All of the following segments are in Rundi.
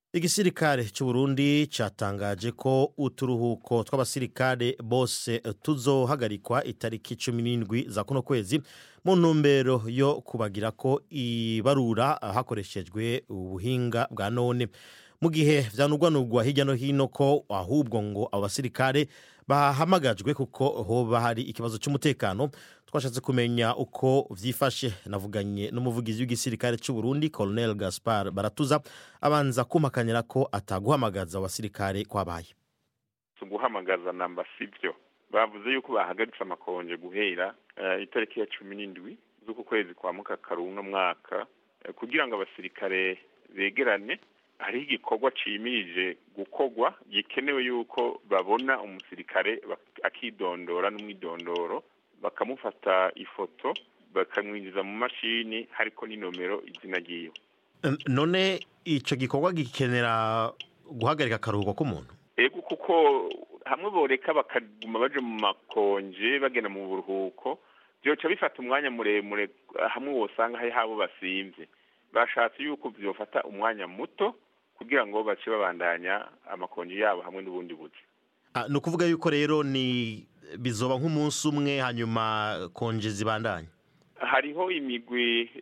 igisirikare c'uburundi catangaje ko uturuhuko tw'abasirikare bose tuzohagarikwa itariki cumi n'indwi za kuno kwezi mu ntumbero yo kubagira ko ibarura hakoreshejwe ubuhinga bwa none mu gihe vyanugwanugwa hirya no hino ko ahubwo ngo abo basirikare bahamagajwe kuko hoba hari ikibazo c'umutekano twashatse kumenya uko vyifashe navuganye n'umuvugizi w'igisirikare c'uburundi colonel gaspar baratuza abanza kumpakanira ko ataguhamagaza abasirikare kwabaye guhamagaza namba sivyo bavuze yuko bahagaritse amakonje guhera uh, itariki ya cumi n'indwi z'uku kwezi kwa mukakaru uno mwaka uh, kugira ngo abasirikare begerane hariho igikorwa cimirije gukorwa gikenewe yuko babona umusirikare akidondora n'umwidondoro bakamufata ifoto bakamwinjiza mu mashini hariko n'inomero izina ryiwe none ico gikorwa gikenera guhagarika akaruhuko k'umuntu ego kuko hamwe boreka bakaguma baje mu makonje bagenda mu buruhuko vyoca bifata umwanya muremure hamwe wosanga hari habo basimvye bashatse yuko vyofata umwanya muto kugira ngo bace babandanya amakonji yabo hamwe n'ubundi buzi ni ukuvuga yuko rero ni bizoba nk'umunsi umwe hanyuma konje zibandanya hariho imigwi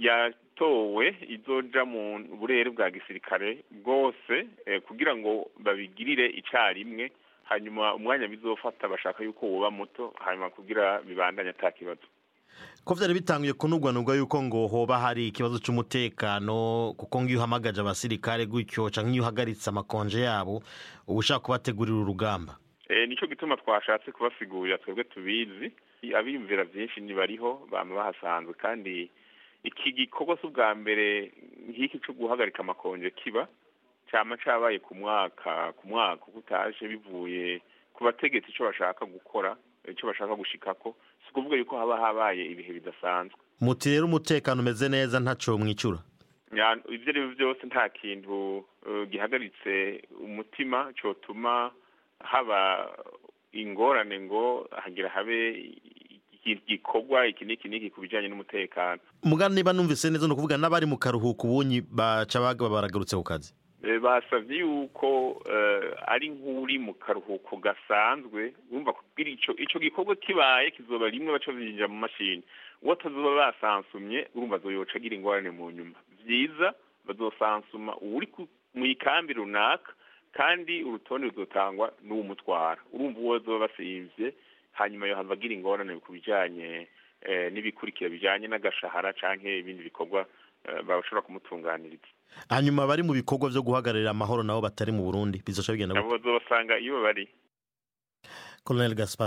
yatowe izoja mu burere bwa gisirikare bwose kugira ngo babigirire icarimwe hanyuma umwanya bizofata bashaka yuko woba muto hanyuma kugira bibandanye ata kibazo ko vyari bitanguye kunugwanugwa yuko ngo hoba hari ikibazo c'umutekano kuko ngiyo uhamagaje abasirikare gutyo canke iyo uhagaritse amakonje yabo uba ushaka kubategurira urugamba e, nico gituma twashatse kubasigurira twebwe tubizi abiyumvira vyinshi ntibariho bama bahasanzwe kandi iki gikorwa si ubwa mbere nk'iki co guhagarika amakonje kiba cama cabaye ku mwaka ku mwaka uko utaje bivuye ku bategetsi ico bashaka gukora ico bashaka gushikako si ukuvuga yuko haba habaye ibihe bidasanzwe muti rero umutekano umeze neza ntaco mwicura ivyo ari byo byose nta kintu gihagaritse umutima cotuma haba ingorane ngo hagira habe igikorwa iki n'iki n'iki ku bijanye n'umutekano mugana niba numvise neza ni ukuvuga n'abari mu karuhuko ubunyi baca baragarutse ku kazi basavye yuko ari nk'uri mu karuhuko gasanzwe wumva kugira ico ico gikorwa kibaye kizoba rimwe baca binjira mu mashini uwo atazoba basansumye urumva azoyoca agira ingorane mu nyuma vyiza bazosansuma uwuri mu ikambi runaka kandi urutonde ruzotangwa n'uwumutwara urumva uwo bazoba basivye hanyuma yohava agira ingorane ku bijanye n'ibikurikira bijanye n'agashahara canke ibindi bikorwa bashobora kumutunganiriza hanyuma bari mu bikorwa vyo guhagararira amahoro nabo batari mu burundi bizoca bigenda abo bazobasanga iyo bari colonel gaspar